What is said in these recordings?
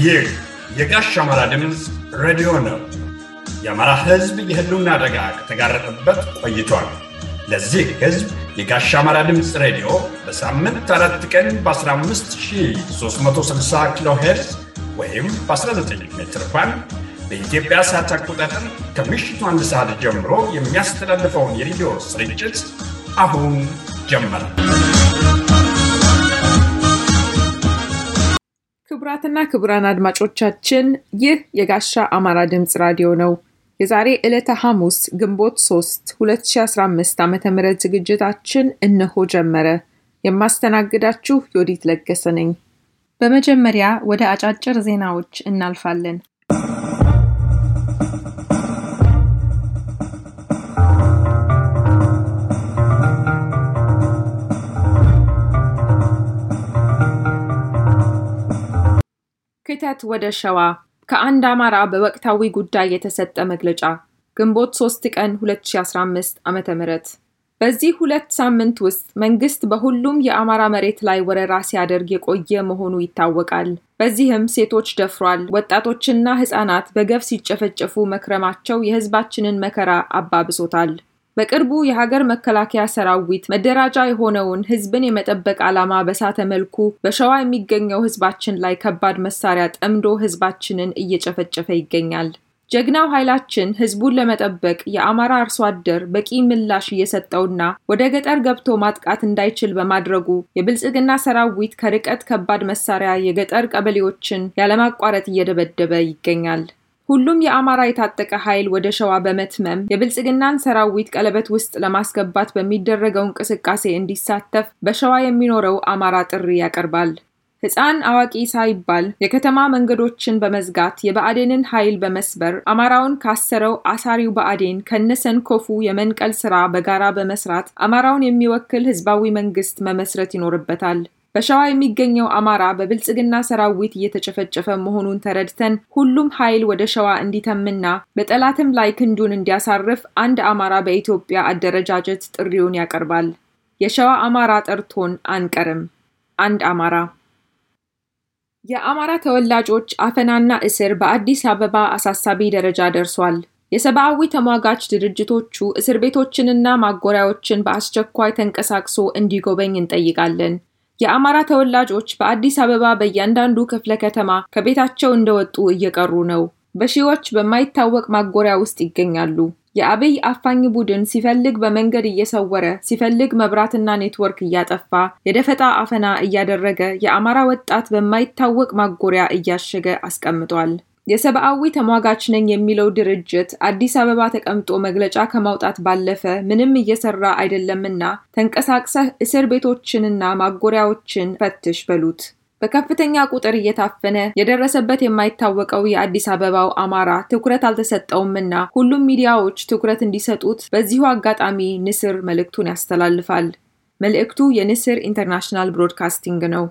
ይህ የጋሽ አማራ ድምፅ ሬዲዮ ነው። የአማራ ሕዝብ የህልውና አደጋ ከተጋረጠበት ቆይቷል። ለዚህ ሕዝብ የጋሽ አማራ ድምፅ ሬዲዮ በሳምንት አራት ቀን በ15360 ኪሎ ሄርዝ ወይም በ19 ሜትር ባንድ በኢትዮጵያ ሰዓት አቆጣጠር ከምሽቱ አንድ ሰዓት ጀምሮ የሚያስተላልፈውን የሬዲዮ ስርጭት አሁን ጀመረ። ክቡራትና ክቡራን አድማጮቻችን ይህ የጋሻ አማራ ድምፅ ራዲዮ ነው። የዛሬ ዕለተ ሐሙስ ግንቦት 3 2015 ዓ ም ዝግጅታችን እነሆ ጀመረ። የማስተናግዳችሁ ዮዲት ለገሰ ነኝ። በመጀመሪያ ወደ አጫጭር ዜናዎች እናልፋለን። ክተት ወደ ሸዋ ከአንድ አማራ በወቅታዊ ጉዳይ የተሰጠ መግለጫ ግንቦት 3 ቀን 2015 ዓ ም በዚህ ሁለት ሳምንት ውስጥ መንግስት በሁሉም የአማራ መሬት ላይ ወረራ ሲያደርግ የቆየ መሆኑ ይታወቃል። በዚህም ሴቶች ደፍሯል፣ ወጣቶችና ህጻናት በገፍ ሲጨፈጨፉ መክረማቸው የህዝባችንን መከራ አባብሶታል። በቅርቡ የሀገር መከላከያ ሰራዊት መደራጃ የሆነውን ህዝብን የመጠበቅ ዓላማ በሳተ መልኩ በሸዋ የሚገኘው ህዝባችን ላይ ከባድ መሳሪያ ጠምዶ ህዝባችንን እየጨፈጨፈ ይገኛል። ጀግናው ኃይላችን ህዝቡን ለመጠበቅ የአማራ አርሶ አደር በቂ ምላሽ እየሰጠውና ወደ ገጠር ገብቶ ማጥቃት እንዳይችል በማድረጉ የብልጽግና ሰራዊት ከርቀት ከባድ መሳሪያ የገጠር ቀበሌዎችን ያለማቋረጥ እየደበደበ ይገኛል። ሁሉም የአማራ የታጠቀ ኃይል ወደ ሸዋ በመትመም የብልጽግናን ሰራዊት ቀለበት ውስጥ ለማስገባት በሚደረገው እንቅስቃሴ እንዲሳተፍ በሸዋ የሚኖረው አማራ ጥሪ ያቀርባል። ሕፃን አዋቂ ሳይባል የከተማ መንገዶችን በመዝጋት የብአዴንን ኃይል በመስበር አማራውን ካሰረው አሳሪው ብአዴን ከነሰንኮፉ የመንቀል ስራ በጋራ በመስራት አማራውን የሚወክል ህዝባዊ መንግስት መመስረት ይኖርበታል። በሸዋ የሚገኘው አማራ በብልጽግና ሰራዊት እየተጨፈጨፈ መሆኑን ተረድተን ሁሉም ኃይል ወደ ሸዋ እንዲተምና በጠላትም ላይ ክንዱን እንዲያሳርፍ አንድ አማራ በኢትዮጵያ አደረጃጀት ጥሪውን ያቀርባል። የሸዋ አማራ ጠርቶን አንቀርም። አንድ አማራ የአማራ ተወላጆች አፈናና እስር በአዲስ አበባ አሳሳቢ ደረጃ ደርሷል። የሰብአዊ ተሟጋች ድርጅቶቹ እስር ቤቶችንና ማጎሪያዎችን በአስቸኳይ ተንቀሳቅሶ እንዲጎበኝ እንጠይቃለን። የአማራ ተወላጆች በአዲስ አበባ በእያንዳንዱ ክፍለ ከተማ ከቤታቸው እንደወጡ እየቀሩ ነው። በሺዎች በማይታወቅ ማጎሪያ ውስጥ ይገኛሉ። የአብይ አፋኝ ቡድን ሲፈልግ በመንገድ እየሰወረ ሲፈልግ መብራትና ኔትወርክ እያጠፋ የደፈጣ አፈና እያደረገ የአማራ ወጣት በማይታወቅ ማጎሪያ እያሸገ አስቀምጧል። የሰብአዊ ተሟጋች ነኝ የሚለው ድርጅት አዲስ አበባ ተቀምጦ መግለጫ ከማውጣት ባለፈ ምንም እየሰራ አይደለምና ተንቀሳቅሰህ እስር ቤቶችንና ማጎሪያዎችን ፈትሽ በሉት። በከፍተኛ ቁጥር እየታፈነ የደረሰበት የማይታወቀው የአዲስ አበባው አማራ ትኩረት አልተሰጠውምና ሁሉም ሚዲያዎች ትኩረት እንዲሰጡት በዚሁ አጋጣሚ ንስር መልእክቱን ያስተላልፋል። መልእክቱ የንስር ኢንተርናሽናል ብሮድካስቲንግ ነው።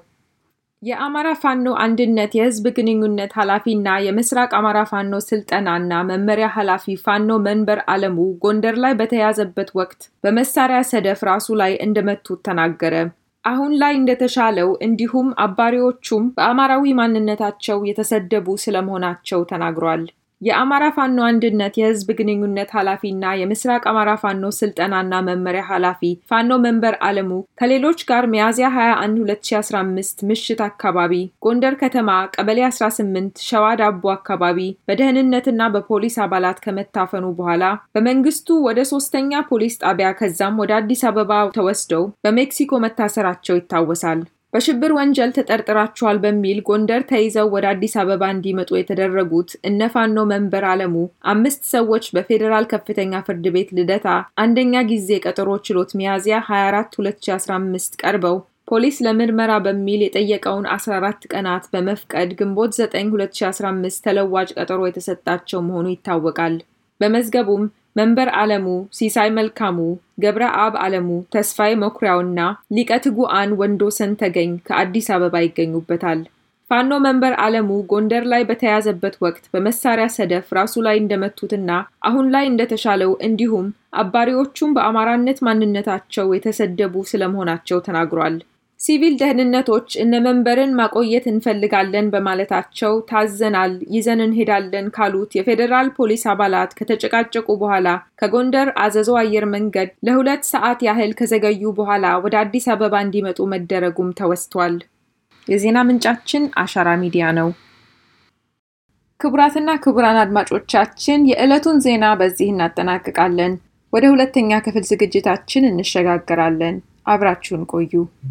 የአማራ ፋኖ አንድነት የህዝብ ግንኙነት ኃላፊና የምስራቅ አማራ ፋኖ ስልጠናና መመሪያ ኃላፊ ፋኖ መንበር አለሙ ጎንደር ላይ በተያዘበት ወቅት በመሳሪያ ሰደፍ ራሱ ላይ እንደመቱት ተናገረ። አሁን ላይ እንደተሻለው እንዲሁም አባሪዎቹም በአማራዊ ማንነታቸው የተሰደቡ ስለመሆናቸው ተናግሯል። የአማራ ፋኖ አንድነት የህዝብ ግንኙነት ኃላፊና የምስራቅ አማራ ፋኖ ስልጠናና መመሪያ ኃላፊ ፋኖ መንበር አለሙ ከሌሎች ጋር ሚያዝያ 21 2015 ምሽት አካባቢ ጎንደር ከተማ ቀበሌ 18 ሸዋ ዳቦ አካባቢ በደህንነትና በፖሊስ አባላት ከመታፈኑ በኋላ በመንግስቱ ወደ ሶስተኛ ፖሊስ ጣቢያ ከዛም ወደ አዲስ አበባ ተወስደው በሜክሲኮ መታሰራቸው ይታወሳል። በሽብር ወንጀል ተጠርጥራቸዋል በሚል ጎንደር ተይዘው ወደ አዲስ አበባ እንዲመጡ የተደረጉት እነ ፋኖ መንበር አለሙ አምስት ሰዎች በፌዴራል ከፍተኛ ፍርድ ቤት ልደታ አንደኛ ጊዜ ቀጠሮ ችሎት ሚያዝያ 24 2015 ቀርበው ፖሊስ ለምርመራ በሚል የጠየቀውን 14 ቀናት በመፍቀድ ግንቦት 9 2015 ተለዋጭ ቀጠሮ የተሰጣቸው መሆኑ ይታወቃል። በመዝገቡም መንበር አለሙ፣ ሲሳይ መልካሙ፣ ገብረ አብ አለሙ፣ ተስፋዬ መኩሪያውና ሊቀ ትጉአን ወንዶሰን ተገኝ ከአዲስ አበባ ይገኙበታል። ፋኖ መንበር አለሙ ጎንደር ላይ በተያዘበት ወቅት በመሳሪያ ሰደፍ ራሱ ላይ እንደመቱትና አሁን ላይ እንደተሻለው እንዲሁም አባሪዎቹም በአማራነት ማንነታቸው የተሰደቡ ስለመሆናቸው ተናግሯል። ሲቪል ደህንነቶች እነ መንበርን ማቆየት እንፈልጋለን በማለታቸው ታዘናል፣ ይዘን እንሄዳለን ካሉት የፌዴራል ፖሊስ አባላት ከተጨቃጨቁ በኋላ ከጎንደር አዘዞ አየር መንገድ ለሁለት ሰዓት ያህል ከዘገዩ በኋላ ወደ አዲስ አበባ እንዲመጡ መደረጉም ተወስቷል። የዜና ምንጫችን አሻራ ሚዲያ ነው። ክቡራትና ክቡራን አድማጮቻችን የዕለቱን ዜና በዚህ እናጠናቅቃለን። ወደ ሁለተኛ ክፍል ዝግጅታችን እንሸጋገራለን። አብራችሁን ቆዩ።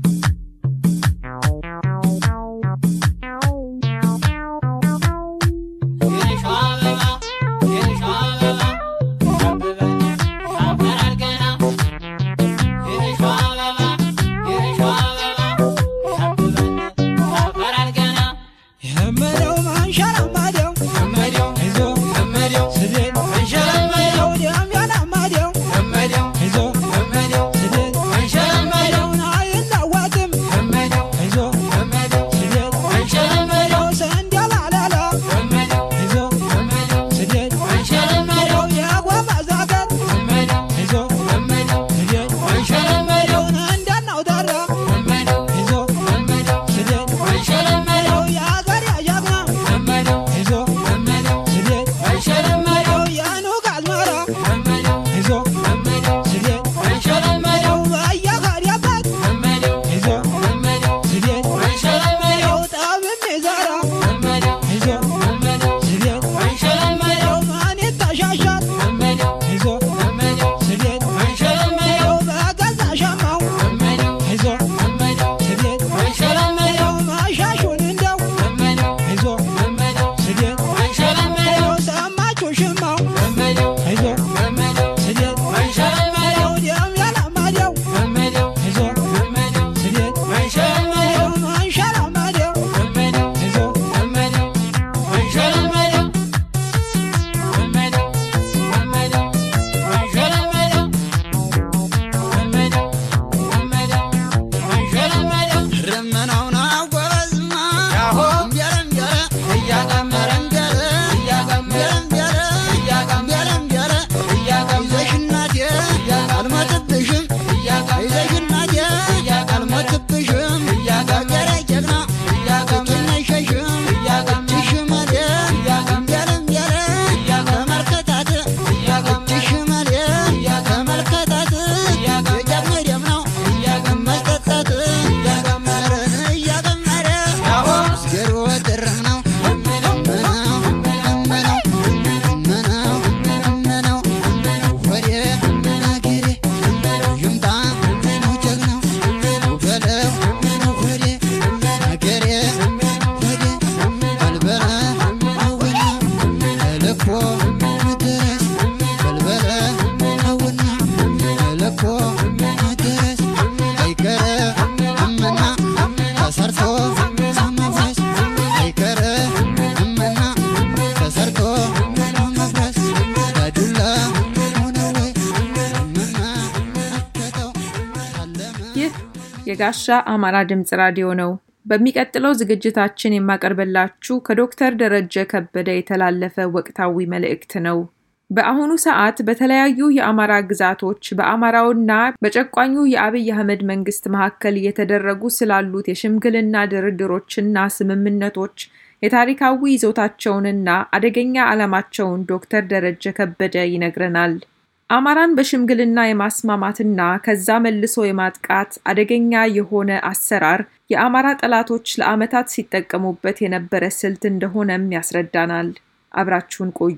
የጋሻ አማራ ድምፅ ራዲዮ ነው። በሚቀጥለው ዝግጅታችን የማቀርብላችሁ ከዶክተር ደረጀ ከበደ የተላለፈ ወቅታዊ መልእክት ነው። በአሁኑ ሰዓት በተለያዩ የአማራ ግዛቶች በአማራውና በጨቋኙ የአብይ አህመድ መንግስት መካከል እየተደረጉ ስላሉት የሽምግልና ድርድሮችና ስምምነቶች የታሪካዊ ይዞታቸውንና አደገኛ ዓላማቸውን ዶክተር ደረጀ ከበደ ይነግረናል። አማራን በሽምግልና የማስማማትና ከዛ መልሶ የማጥቃት አደገኛ የሆነ አሰራር የአማራ ጠላቶች ለዓመታት ሲጠቀሙበት የነበረ ስልት እንደሆነም ያስረዳናል። አብራችሁን ቆዩ።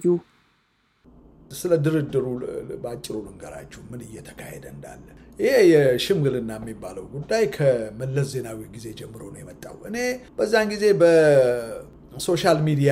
ስለ ድርድሩ በአጭሩ ልንገራችሁ ምን እየተካሄደ እንዳለ። ይሄ የሽምግልና የሚባለው ጉዳይ ከመለስ ዜናዊ ጊዜ ጀምሮ ነው የመጣው። እኔ በዛን ጊዜ በሶሻል ሚዲያ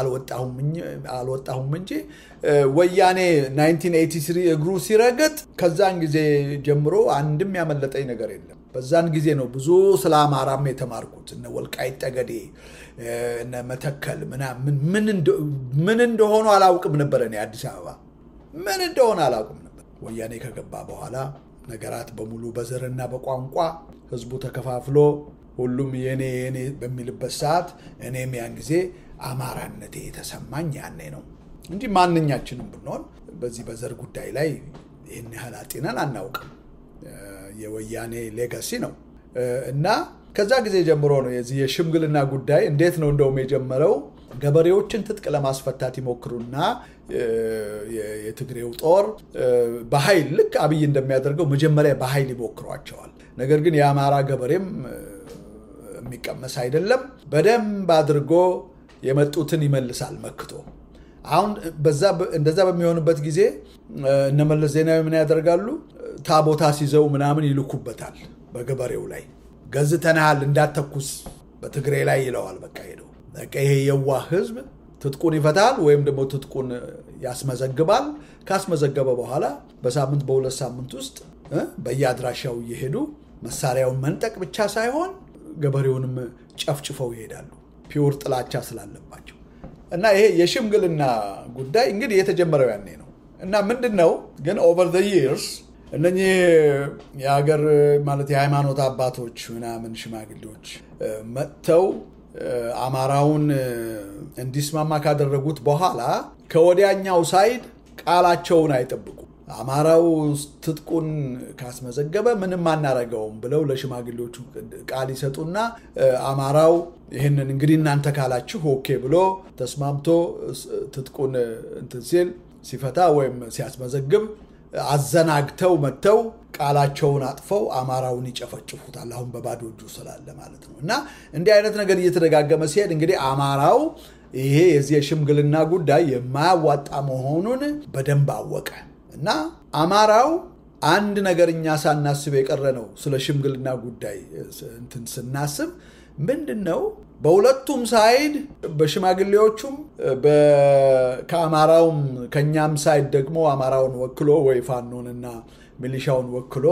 አልወጣሁም እንጂ ወያኔ 1983 እግሩ ሲረገጥ ከዛን ጊዜ ጀምሮ አንድም ያመለጠኝ ነገር የለም። በዛን ጊዜ ነው ብዙ ስለ አማራም የተማርኩት። እነ ወልቃይት ጠገዴ፣ እነ መተከል ምናምን ምን እንደሆኑ አላውቅም ነበር። እኔ አዲስ አበባ ምን እንደሆነ አላውቅም ነበር። ወያኔ ከገባ በኋላ ነገራት በሙሉ በዘርና በቋንቋ ህዝቡ ተከፋፍሎ ሁሉም የኔ የኔ በሚልበት ሰዓት እኔም ያን ጊዜ አማራነቴ የተሰማኝ ያኔ ነው እንጂ ማንኛችንም ብንሆን በዚህ በዘር ጉዳይ ላይ ይህን ያህል አጢነን አናውቅም። የወያኔ ሌጋሲ ነው። እና ከዛ ጊዜ ጀምሮ ነው የዚህ የሽምግልና ጉዳይ እንዴት ነው እንደውም የጀመረው ገበሬዎችን ትጥቅ ለማስፈታት ይሞክሩና የትግሬው ጦር በኃይል ልክ አብይ እንደሚያደርገው መጀመሪያ በኃይል ይሞክሯቸዋል። ነገር ግን የአማራ ገበሬም የሚቀመስ አይደለም። በደንብ አድርጎ የመጡትን ይመልሳል መክቶ። አሁን እንደዛ በሚሆንበት ጊዜ እነመለስ ዜናዊ ምን ያደርጋሉ? ታቦታ ሲዘው ምናምን ይልኩበታል በገበሬው ላይ ገዝተናል እንዳተኩስ በትግሬ ላይ ይለዋል። በቃ ሄደው በቃ ይሄ የዋህ ህዝብ ትጥቁን ይፈታል ወይም ደግሞ ትጥቁን ያስመዘግባል። ካስመዘገበ በኋላ በሳምንት በሁለት ሳምንት ውስጥ በየአድራሻው እየሄዱ መሳሪያውን መንጠቅ ብቻ ሳይሆን ገበሬውንም ጨፍጭፈው ይሄዳሉ። ፒውር ጥላቻ ስላለባቸው እና ይሄ የሽምግልና ጉዳይ እንግዲህ የተጀመረው ያኔ ነው እና ምንድን ነው ግን ኦቨር ዘ ይርስ እነኚህ የሀገር ማለት የሃይማኖት አባቶች ምናምን ሽማግሌዎች መጥተው አማራውን እንዲስማማ ካደረጉት በኋላ ከወዲያኛው ሳይድ ቃላቸውን አይጠብቁም። አማራው ትጥቁን ካስመዘገበ ምንም አናረገውም ብለው ለሽማግሌዎቹ ቃል ይሰጡና አማራው ይህንን እንግዲህ እናንተ ካላችሁ ኦኬ ብሎ ተስማምቶ ትጥቁን እንትን ሲል ሲፈታ ወይም ሲያስመዘግብ አዘናግተው መጥተው ቃላቸውን አጥፈው አማራውን ይጨፈጭፉታል። አሁን በባዶ እጁ ስላለ ማለት ነው። እና እንዲህ አይነት ነገር እየተደጋገመ ሲሄድ እንግዲህ አማራው ይሄ የዚህ የሽምግልና ጉዳይ የማያዋጣ መሆኑን በደንብ አወቀ እና አማራው አንድ ነገር እኛ ሳናስብ የቀረ ነው። ስለ ሽምግልና ጉዳይ እንትን ስናስብ ምንድን ነው በሁለቱም ሳይድ በሽማግሌዎቹም ከአማራውም ከእኛም ሳይድ ደግሞ አማራውን ወክሎ ወይ ፋኖንና ሚሊሻውን ወክሎ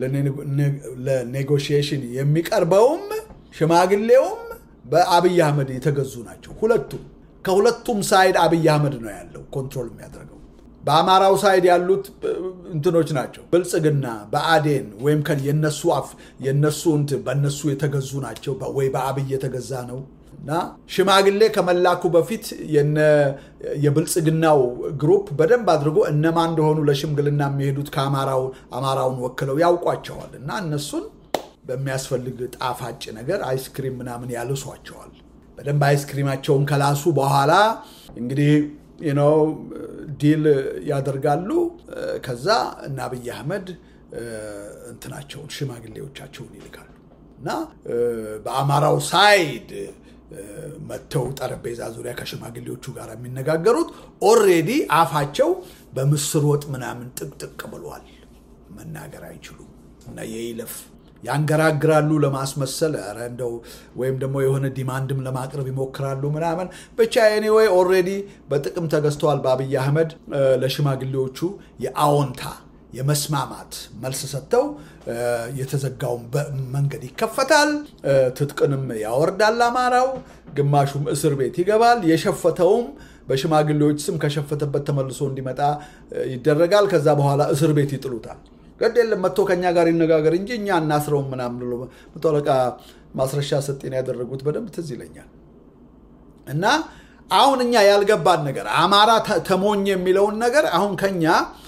ለኔጎሽዬሽን የሚቀርበውም ሽማግሌውም በአብይ አህመድ የተገዙ ናቸው። ሁለቱም ከሁለቱም ሳይድ አብይ አህመድ ነው ያለው ኮንትሮል የሚያደርገው። በአማራው ሳይድ ያሉት እንትኖች ናቸው። ብልጽግና በአዴን ወይም የነሱ አፍ የነሱ እንትን በነሱ የተገዙ ናቸው ወይ በአብይ የተገዛ ነው እና ሽማግሌ ከመላኩ በፊት የብልጽግናው ግሩፕ በደንብ አድርጎ እነማን እንደሆኑ ለሽምግልና የሚሄዱት ከአማራውን ወክለው ያውቋቸዋል እና እነሱን በሚያስፈልግ ጣፋጭ ነገር አይስክሪም ምናምን ያልሷቸዋል። በደንብ አይስክሪማቸውን ከላሱ በኋላ እንግዲህ ነው ዲል ያደርጋሉ። ከዛ እና አብይ አህመድ እንትናቸውን ሽማግሌዎቻቸውን ይልካሉ እና በአማራው ሳይድ መጥተው ጠረጴዛ ዙሪያ ከሽማግሌዎቹ ጋር የሚነጋገሩት ኦሬዲ አፋቸው በምስር ወጥ ምናምን ጥቅጥቅ ብሏል። መናገር አይችሉም እና የይለፍ ያንገራግራሉ ለማስመሰል ኧረ እንደው ወይም ደግሞ የሆነ ዲማንድም ለማቅረብ ይሞክራሉ ምናምን ብቻ ኤኒዌይ ኦልሬዲ በጥቅም ተገዝተዋል በአብይ አህመድ ለሽማግሌዎቹ የአዎንታ የመስማማት መልስ ሰጥተው የተዘጋውን መንገድ ይከፈታል። ትጥቅንም ያወርዳል አማራው፣ ግማሹም እስር ቤት ይገባል። የሸፈተውም በሽማግሌዎች ስም ከሸፈተበት ተመልሶ እንዲመጣ ይደረጋል። ከዛ በኋላ እስር ቤት ይጥሉታል። ግድ የለም መጥቶ ከኛ ጋር ይነጋገር እንጂ እኛ እናስረውም ምናምን ብሎ መቶ አለቃ ማስረሻ ሰጤን ያደረጉት በደንብ ትዝ ይለኛል። እና አሁን እኛ ያልገባን ነገር አማራ ተሞኝ የሚለውን ነገር አሁን ከኛ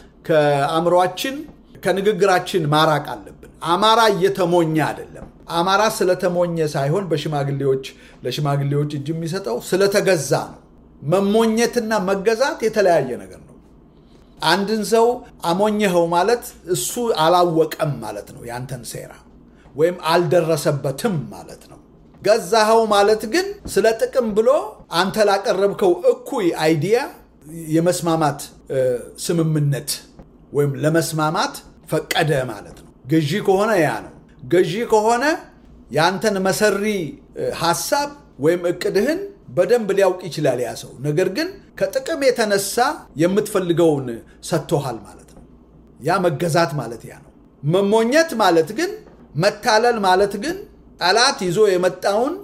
ከአእምሯችን ከንግግራችን ማራቅ አለብን። አማራ እየተሞኘ አይደለም። አማራ ስለተሞኘ ሳይሆን በሽማግሌዎች ለሽማግሌዎች እጅ የሚሰጠው ስለተገዛ ነው። መሞኘትና መገዛት የተለያየ ነገር ነው። አንድን ሰው አሞኘኸው ማለት እሱ አላወቀም ማለት ነው ያንተን ሴራ ወይም አልደረሰበትም ማለት ነው። ገዛኸው ማለት ግን ስለ ጥቅም ብሎ አንተ ላቀረብከው እኩይ አይዲያ የመስማማት ስምምነት ወይም ለመስማማት ፈቀደ ማለት ነው። ገዢ ከሆነ ያ ነው። ገዢ ከሆነ ያንተን መሰሪ ሀሳብ ወይም እቅድህን በደንብ ሊያውቅ ይችላል ያ ሰው። ነገር ግን ከጥቅም የተነሳ የምትፈልገውን ሰጥቶሃል ማለት ነው። ያ መገዛት ማለት ያ ነው። መሞኘት ማለት ግን መታለል ማለት ግን ጠላት ይዞ የመጣውን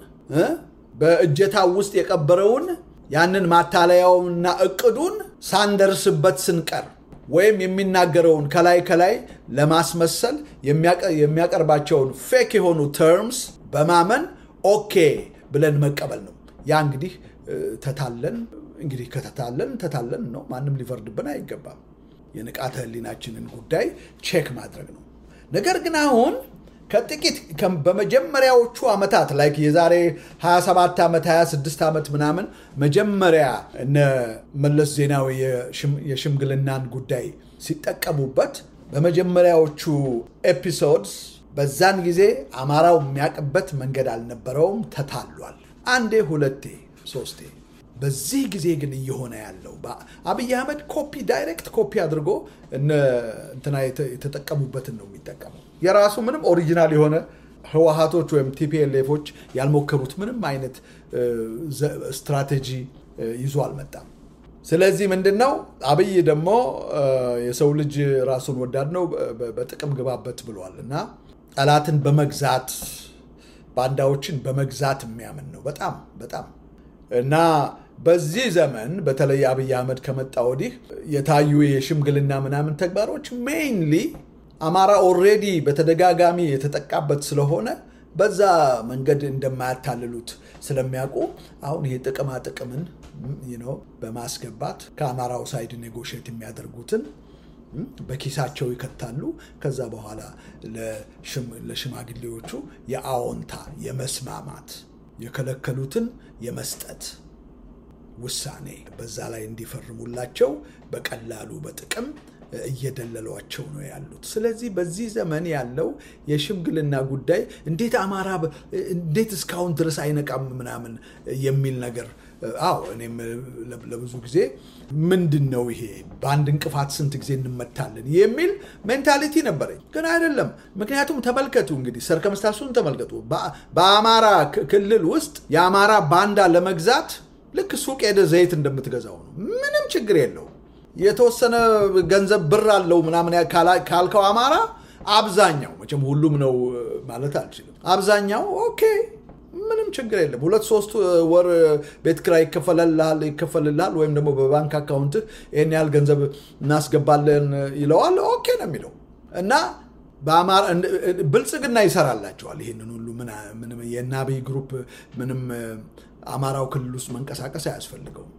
በእጀታው ውስጥ የቀበረውን ያንን ማታለያውንና እቅዱን ሳንደርስበት ስንቀር ወይም የሚናገረውን ከላይ ከላይ ለማስመሰል የሚያቀርባቸውን ፌክ የሆኑ ተርምስ በማመን ኦኬ ብለን መቀበል ነው። ያ እንግዲህ ተታለን እንግዲህ ከተታለን ተታለን ነው። ማንም ሊፈርድብን አይገባም። የንቃተ ሕሊናችንን ጉዳይ ቼክ ማድረግ ነው። ነገር ግን አሁን ከጥቂት በመጀመሪያዎቹ ዓመታት ላይ የዛሬ 27 ዓመት 26 ዓመት ምናምን መጀመሪያ እነ መለስ ዜናዊ የሽምግልናን ጉዳይ ሲጠቀሙበት በመጀመሪያዎቹ ኤፒሶድስ በዛን ጊዜ አማራው የሚያውቅበት መንገድ አልነበረውም፣ ተታሏል። አንዴ፣ ሁለቴ፣ ሶስቴ። በዚህ ጊዜ ግን እየሆነ ያለው አብይ አህመድ ኮፒ ዳይሬክት ኮፒ አድርጎ እንትና የተጠቀሙበትን ነው የሚጠቀመው። የራሱ ምንም ኦሪጂናል የሆነ ህወሀቶች ወይም ቲፒኤልኤፎች ያልሞከሩት ምንም አይነት ስትራቴጂ ይዞ አልመጣም። ስለዚህ ምንድን ነው አብይ ደግሞ የሰው ልጅ ራሱን ወዳድ ነው፣ በጥቅም ግባበት ብሏል እና ጠላትን በመግዛት ባንዳዎችን በመግዛት የሚያምን ነው በጣም በጣም እና በዚህ ዘመን በተለይ አብይ አህመድ ከመጣ ወዲህ የታዩ የሽምግልና ምናምን ተግባሮች ሜይንሊ አማራ ኦልሬዲ በተደጋጋሚ የተጠቃበት ስለሆነ በዛ መንገድ እንደማያታልሉት ስለሚያውቁ አሁን ይሄ ጥቅማ ጥቅምን በማስገባት ከአማራው ሳይድ ኔጎሽት የሚያደርጉትን በኪሳቸው ይከታሉ። ከዛ በኋላ ለሽማግሌዎቹ የአዎንታ የመስማማት የከለከሉትን የመስጠት ውሳኔ በዛ ላይ እንዲፈርሙላቸው በቀላሉ በጥቅም እየደለሏቸው ነው ያሉት። ስለዚህ በዚህ ዘመን ያለው የሽምግልና ጉዳይ እንዴት አማራ እንዴት እስካሁን ድረስ አይነቃም ምናምን የሚል ነገር አዎ፣ እኔም ለብዙ ጊዜ ምንድን ነው ይሄ በአንድ እንቅፋት ስንት ጊዜ እንመታለን የሚል ሜንታሊቲ ነበረኝ። ግን አይደለም። ምክንያቱም ተመልከቱ እንግዲህ ሰርከምስታንሱን ተመልከቱ። በአማራ ክልል ውስጥ የአማራ ባንዳ ለመግዛት ልክ ሱቅ ሄደ ዘይት እንደምትገዛው ነው። ምንም ችግር የለውም። የተወሰነ ገንዘብ ብር አለው ምናምን ካልከው አማራ አብዛኛው መቼም ሁሉም ነው ማለት አልችልም። አብዛኛው ኦኬ ምንም ችግር የለም። ሁለት ሶስት ወር ቤት ኪራይ ይከፈልልሃል ይከፈልልሃል ወይም ደግሞ በባንክ አካውንትህ ይህን ያህል ገንዘብ እናስገባለን ይለዋል። ኦኬ ነው የሚለው እና ብልጽግና ይሰራላቸዋል። ይህንን ሁሉ የእነ አብይ ግሩፕ ምንም አማራው ክልል ውስጥ መንቀሳቀስ አያስፈልገውም።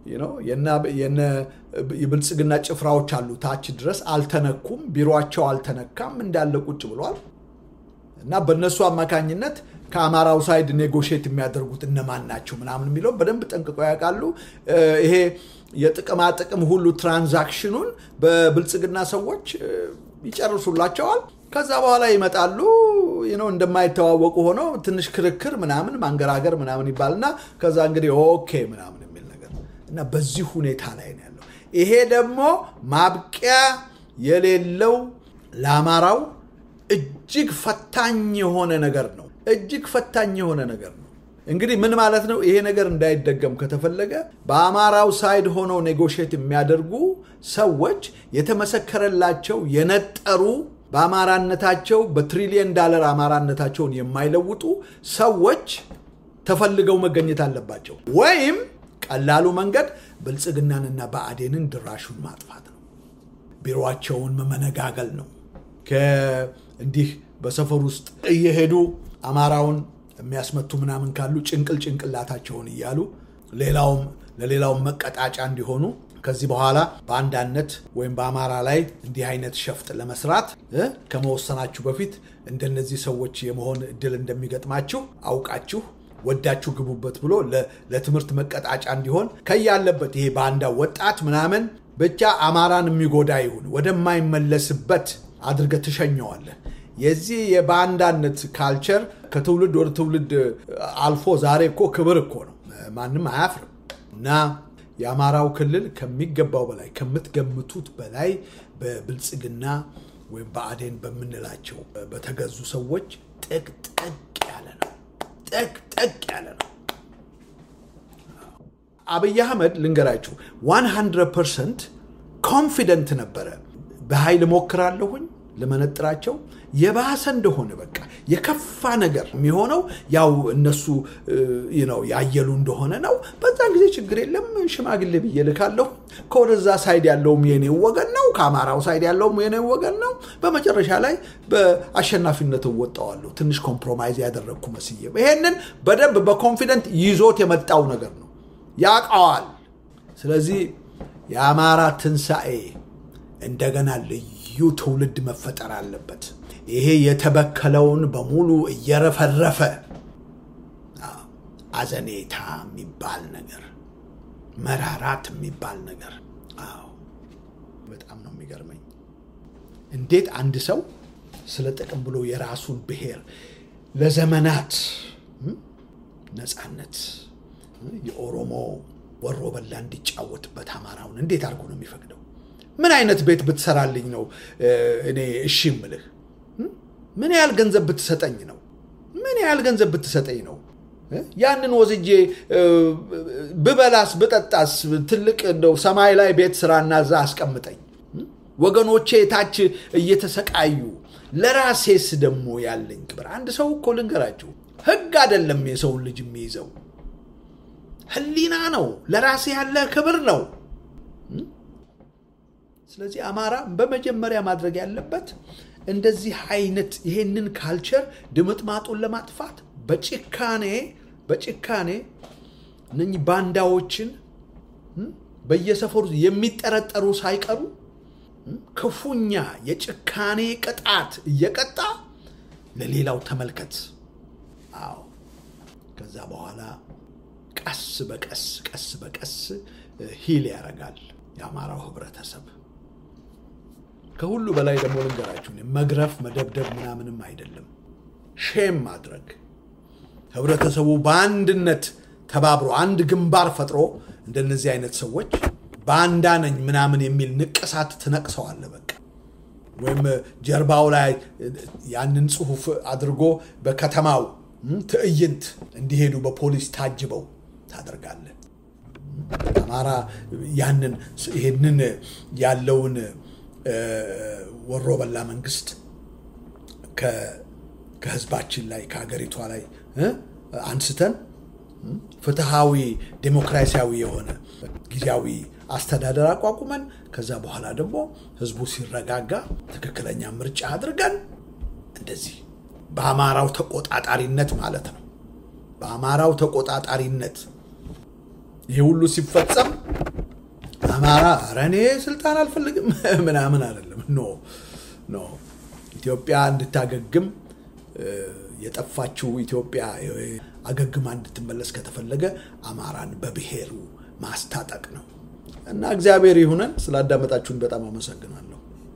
የብልጽግና ጭፍራዎች አሉ ታች ድረስ አልተነኩም። ቢሮቸው አልተነካም፣ እንዳለ ቁጭ ብሏል እና በእነሱ አማካኝነት ከአማራው ሳይድ ኔጎሽት የሚያደርጉት እነማን ናቸው ምናምን የሚለው በደንብ ጠንቅቀው ያውቃሉ። ይሄ የጥቅማ ጥቅም ሁሉ ትራንዛክሽኑን በብልጽግና ሰዎች ይጨርሱላቸዋል። ከዛ በኋላ ይመጣሉ እንደማይተዋወቁ ሆነው ትንሽ ክርክር ምናምን ማንገራገር ምናምን ይባልና ከዛ እንግዲህ ኦኬ ምናምን የሚል ነገር እና በዚህ ሁኔታ ላይ ነው ያለው። ይሄ ደግሞ ማብቂያ የሌለው ለአማራው እጅግ ፈታኝ የሆነ ነገር ነው። እጅግ ፈታኝ የሆነ ነገር ነው። እንግዲህ ምን ማለት ነው? ይሄ ነገር እንዳይደገም ከተፈለገ በአማራው ሳይድ ሆነው ኔጎሽት የሚያደርጉ ሰዎች የተመሰከረላቸው የነጠሩ በአማራነታቸው በትሪሊየን ዳለር አማራነታቸውን የማይለውጡ ሰዎች ተፈልገው መገኘት አለባቸው። ወይም ቀላሉ መንገድ ብልጽግናንና ብአዴንን ድራሹን ማጥፋት ነው። ቢሮቸውን መመነጋገል ነው። እንዲህ በሰፈር ውስጥ እየሄዱ አማራውን የሚያስመቱ ምናምን ካሉ ጭንቅል ጭንቅላታቸውን እያሉ ሌላውም ለሌላውም መቀጣጫ እንዲሆኑ ከዚህ በኋላ በአንዳነት ወይም በአማራ ላይ እንዲህ አይነት ሸፍጥ ለመስራት ከመወሰናችሁ በፊት እንደነዚህ ሰዎች የመሆን እድል እንደሚገጥማችሁ አውቃችሁ ወዳችሁ ግቡበት ብሎ ለትምህርት መቀጣጫ እንዲሆን ከያለበት ይሄ ባንዳ ወጣት ምናምን ብቻ አማራን የሚጎዳ ይሁን ወደማይመለስበት አድርገህ ትሸኘዋለህ። የዚህ የባንዳነት ካልቸር ከትውልድ ወደ ትውልድ አልፎ ዛሬ እኮ ክብር እኮ ነው፣ ማንም አያፍርም እና የአማራው ክልል ከሚገባው በላይ ከምትገምቱት በላይ በብልጽግና ወይም በአዴን በምንላቸው በተገዙ ሰዎች ጥቅጥቅ ያለ ነው። ጥቅጥቅ ያለ ነው። አብይ አህመድ ልንገራችሁ 100 ፐርሰንት ኮንፊደንት ነበረ። በኃይል ሞክራለሁኝ ልመነጥራቸው የባሰ እንደሆነ በቃ የከፋ ነገር የሚሆነው ያው እነሱ ነው ያየሉ እንደሆነ ነው። በዛን ጊዜ ችግር የለም ሽማግሌ ብዬ ልካለሁ። ከወደዛ ሳይድ ያለውም የኔው ወገን ነው፣ ከአማራው ሳይድ ያለውም የኔው ወገን ነው። በመጨረሻ ላይ በአሸናፊነት እወጣዋለሁ። ትንሽ ኮምፕሮማይዝ ያደረግኩ መስዬ ይሄንን በደንብ በኮንፊደንት ይዞት የመጣው ነገር ነው፣ ያውቀዋል። ስለዚህ የአማራ ትንሣኤ እንደገና ልዩ ትውልድ መፈጠር አለበት። ይሄ የተበከለውን በሙሉ እየረፈረፈ አዘኔታ የሚባል ነገር፣ መራራት የሚባል ነገር። አዎ በጣም ነው የሚገርመኝ። እንዴት አንድ ሰው ስለ ጥቅም ብሎ የራሱን ብሔር ለዘመናት ነፃነት የኦሮሞ ወሮ በላ እንዲጫወትበት አማራውን እንዴት አድርጎ ነው የሚፈቅደው? ምን አይነት ቤት ብትሰራልኝ ነው እኔ እሺ ምልህ? ምን ያህል ገንዘብ ብትሰጠኝ ነው? ምን ያህል ገንዘብ ብትሰጠኝ ነው? ያንን ወስጄ ብበላስ ብጠጣስ ትልቅ እንደው ሰማይ ላይ ቤት ስራና እዛ አስቀምጠኝ። ወገኖቼ ታች እየተሰቃዩ ለራሴስ ደግሞ ያለኝ ክብር። አንድ ሰው እኮ ልንገራችሁ፣ ህግ አይደለም የሰውን ልጅ የሚይዘው ህሊና ነው። ለራሴ ያለ ክብር ነው። ስለዚህ አማራ በመጀመሪያ ማድረግ ያለበት እንደዚህ አይነት ይሄንን ካልቸር ድምጥማጡን ለማጥፋት በጭካኔ በጭካኔ እነኚህ ባንዳዎችን በየሰፈሩ የሚጠረጠሩ ሳይቀሩ ክፉኛ የጭካኔ ቅጣት እየቀጣ ለሌላው ተመልከት። አዎ ከዛ በኋላ ቀስ በቀስ ቀስ በቀስ ሂል ያደርጋል የአማራው ህብረተሰብ። ከሁሉ በላይ ደግሞ ልንገራችሁ፣ መግረፍ መደብደብ ምናምንም አይደለም፣ ሼም ማድረግ ህብረተሰቡ በአንድነት ተባብሮ አንድ ግንባር ፈጥሮ እንደነዚህ አይነት ሰዎች ባንዳ ነኝ ምናምን የሚል ንቅሳት ትነቅሰዋለ። በቃ ወይም ጀርባው ላይ ያንን ጽሁፍ አድርጎ በከተማው ትዕይንት እንዲሄዱ በፖሊስ ታጅበው ታደርጋለን። አማራ ያንን ይህንን ያለውን ወሮ በላ መንግስት ከህዝባችን ላይ ከሀገሪቷ ላይ አንስተን ፍትሃዊ ዴሞክራሲያዊ የሆነ ጊዜያዊ አስተዳደር አቋቁመን ከዛ በኋላ ደግሞ ህዝቡ ሲረጋጋ ትክክለኛ ምርጫ አድርገን እንደዚህ በአማራው ተቆጣጣሪነት ማለት ነው። በአማራው ተቆጣጣሪነት ይህ ሁሉ ሲፈጸም አማራ ኧረ እኔ ስልጣን አልፈልግም ምናምን አይደለም። ኖ ኖ ኢትዮጵያ እንድታገግም የጠፋችው ኢትዮጵያ አገግማ እንድትመለስ ከተፈለገ አማራን በብሔሩ ማስታጠቅ ነው እና እግዚአብሔር ይሁነን። ስላዳመጣችሁን በጣም አመሰግናለሁ።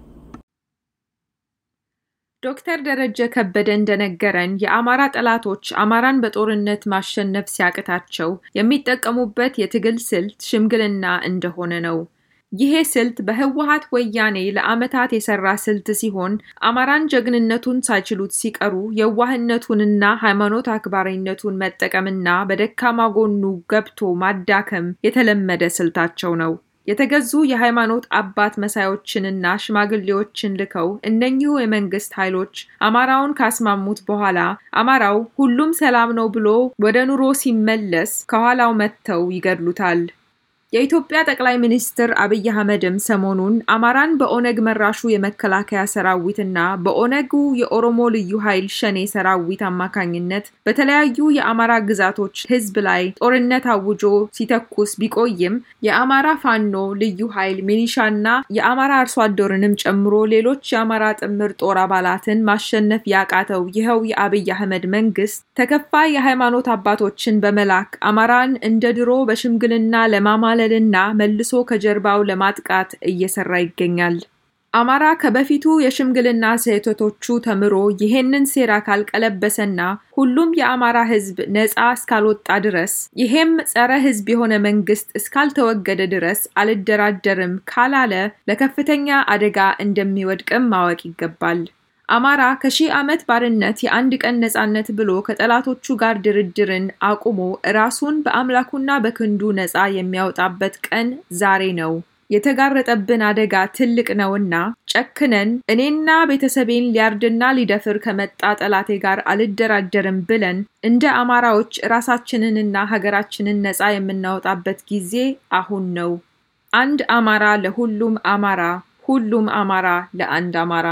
ዶክተር ደረጀ ከበደ እንደነገረን የአማራ ጠላቶች አማራን በጦርነት ማሸነፍ ሲያቅታቸው የሚጠቀሙበት የትግል ስልት ሽምግልና እንደሆነ ነው። ይሄ ስልት በህወሀት ወያኔ ለዓመታት የሰራ ስልት ሲሆን አማራን ጀግንነቱን ሳይችሉት ሲቀሩ የዋህነቱንና ሃይማኖት አክባሪነቱን መጠቀምና በደካማ ጎኑ ገብቶ ማዳከም የተለመደ ስልታቸው ነው። የተገዙ የሃይማኖት አባት መሳዮችንና ሽማግሌዎችን ልከው እነኚሁ የመንግስት ኃይሎች አማራውን ካስማሙት በኋላ አማራው ሁሉም ሰላም ነው ብሎ ወደ ኑሮ ሲመለስ ከኋላው መጥተው ይገድሉታል። የኢትዮጵያ ጠቅላይ ሚኒስትር አብይ አህመድም ሰሞኑን አማራን በኦነግ መራሹ የመከላከያ ሰራዊትና በኦነጉ የኦሮሞ ልዩ ኃይል ሸኔ ሰራዊት አማካኝነት በተለያዩ የአማራ ግዛቶች ህዝብ ላይ ጦርነት አውጆ ሲተኩስ ቢቆይም የአማራ ፋኖ ልዩ ኃይል ሚኒሻና የአማራ አርሶ አደርንም ጨምሮ ሌሎች የአማራ ጥምር ጦር አባላትን ማሸነፍ ያቃተው ይኸው የአብይ አህመድ መንግስት ተከፋይ የሃይማኖት አባቶችን በመላክ አማራን እንደ ድሮ በሽምግልና ለማማለ ና መልሶ ከጀርባው ለማጥቃት እየሰራ ይገኛል። አማራ ከበፊቱ የሽምግልና ስህተቶቹ ተምሮ ይሄንን ሴራ ካልቀለበሰና ሁሉም የአማራ ህዝብ ነፃ እስካልወጣ ድረስ ይሄም ጸረ ህዝብ የሆነ መንግስት እስካልተወገደ ድረስ አልደራደርም ካላለ ለከፍተኛ አደጋ እንደሚወድቅም ማወቅ ይገባል። አማራ ከሺህ ዓመት ባርነት የአንድ ቀን ነፃነት ብሎ ከጠላቶቹ ጋር ድርድርን አቁሞ ራሱን በአምላኩና በክንዱ ነፃ የሚያወጣበት ቀን ዛሬ ነው። የተጋረጠብን አደጋ ትልቅ ነውና ጨክነን እኔና ቤተሰቤን ሊያርድና ሊደፍር ከመጣ ጠላቴ ጋር አልደራደርም ብለን እንደ አማራዎች ራሳችንንና ሀገራችንን ነፃ የምናወጣበት ጊዜ አሁን ነው። አንድ አማራ ለሁሉም አማራ፣ ሁሉም አማራ ለአንድ አማራ።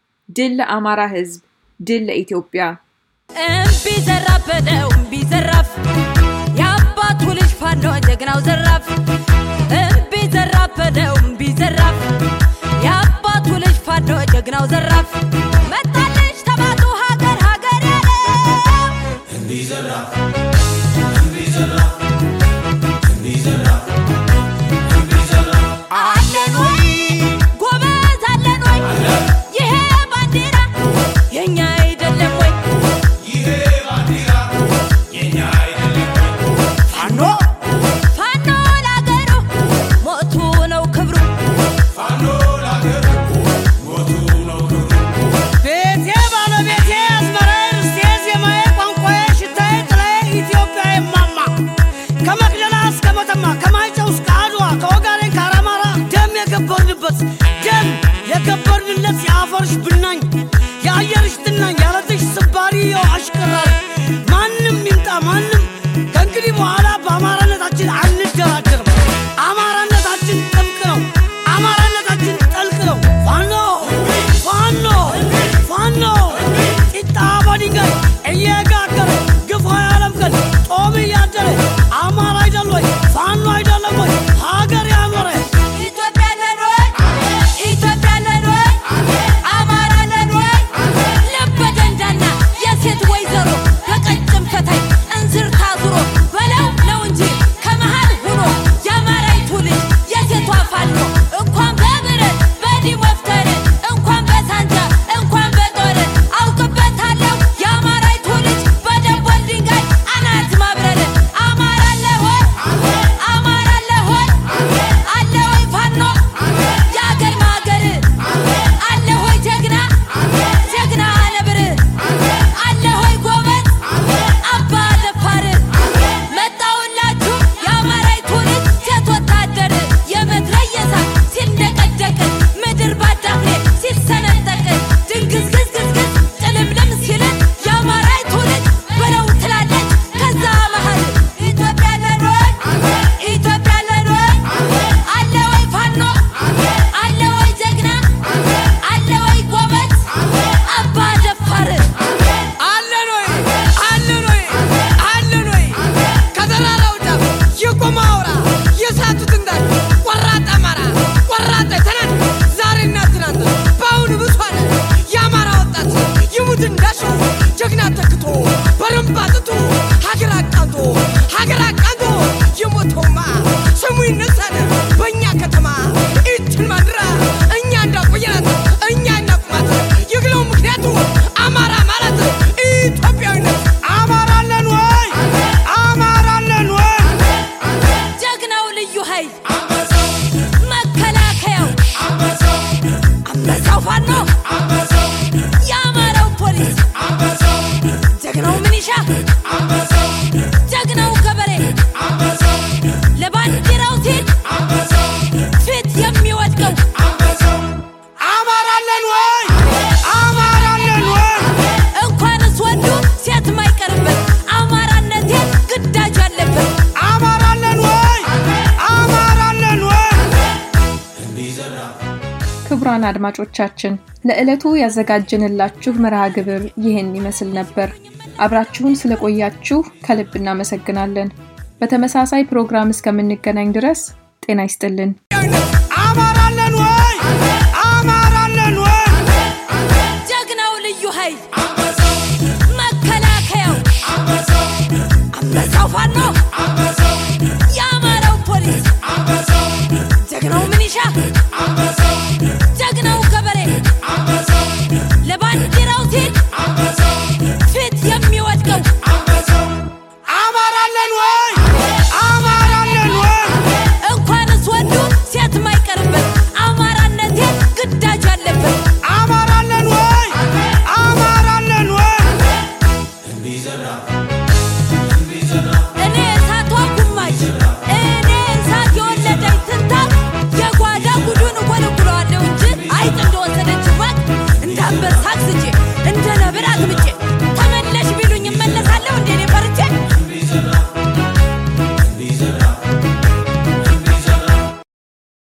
ድል ለአማራ ህዝብ፣ ድል ለኢትዮጵያ። እምቢ ዘራፍ በለው እምቢ ዘራፍ፣ የአባቱ ልጅ ፋኖ ጀግናው ዘራፍ። እምቢ ዘራፍ በለው እምቢ ዘራፍ፣ የአባቱ ልጅ ፋኖ ጀግናው ዘራፍ። መጣልኝ ብወርድለት የአፈርሽ ብናኝ የአየርሽ ትናኝ ያለትሽ ስባሪ የው አሽቀራሪ ማንም ይምጣ ማንም ከእንግዲህ በኋላ በአማራነታችን አንደራደርም። አማራነታችን ጥብቅ ነው። አማራነታችን ጠልቅ ነው። ፋኖ ፋኖ ፋኖ ጢጣ በድንጋይ እየጋገረ ግፋ ያለምቀን ጦም እያደረ አማራ አይደል ወይ ፋኖ አይደለም ወይ ሀገር ያኖረ ኢትዮጵያ ነን ወይ? ኢትዮጵያ ነን ወይ? አማራ ነን ወይ? ልበ ደንዳና የሴት ወይዘሮ በቀጭን ፈታይ እንዝር ታዙሮ በለው ነው እንጂ ከመሃል ሁኖ የአማራይቱ ልጅ የሴቷ ፋኖ እንኳን በብረት በዲህ ወፍተር እንኳን በሳንጃ እንኳን በጦር አውቅበታለሁ የአማራይቱ ልጅ በደቦል ድንጋይ አናት ማብረር አማራ አለ ወይ? አማራ አለ ወይ? አለ ወይ ፋኖ የአገር ማገር አለ ወይ ጀግና ጀግና ነብር አለ ወይ ጎበዝ አባ ደፋር መጣውላችሁ የአማራይቱ ልጅ ሴት ወታደር የመትረየሳ ሲንደቀደቅ ምድር ባዳፍኔ ሲሰነጠቅ ድንግዝግዝግዝግዝ ጭልምልም ሲል የአማራይቱ ልጅ በለው ትላለች ከዛ መሃል ኢትዮጵያ ነን ወይ ኢትዮጵያ ነን ወይ አለ ወይ ፋኖ አለ ወይ ጀግና አለ ወይ ጎበዝ አባ ደፋር አለን ወይ አለን ወይ አለን ወይ ከተራራው ጫፍ የቆመ አውራ የሳቱት እንዳል ቆራጥ አማራ ቆራጥ ትናንት ዛሬና ትናንት በአሁኑ ብሷል የአማራ ወጣት ይሙት እንዳሸው ጀግና ተክቶ በረምባ ጥቶ ሀገር አቃንቶ ሀገር አቃንቶ የሞተውማ ስሙ ይነሳል በእኛ ከተማ ይችን ማድራ እኛ እንዳቆየናት እኛ እናቁማት ይግለው ምክንያቱ አማራ ማለት ኢትዮጵያዊነት አማራ አለን ወይ አማራ አለን ወይ ጀግናው ልዩ ኃይል መከላከያው አንበሳው ፋኖ የአማራው ፖሊስ ጀግናው ምኒሻ ጀግናው ገበሬ ለባንዲራው ሲል ፊት የሚወድቀው አማራ አለን ወይ አማራ አለን ወይ እንኳንስ ወንዱ ሴት ማይቀርበት አማራነቴ ግዳጅ አለበት አማራ አለን ወይ አማራ አለን ወይ ክቡራን አድማጮቻችን ለዕለቱ ያዘጋጀንላችሁ መርሃ ግብር ይህን ይመስል ነበር። አብራችሁን ስለቆያችሁ ከልብ እናመሰግናለን። በተመሳሳይ ፕሮግራም እስከምንገናኝ ድረስ ጤና ይስጥልን። አማራ አለን ወይ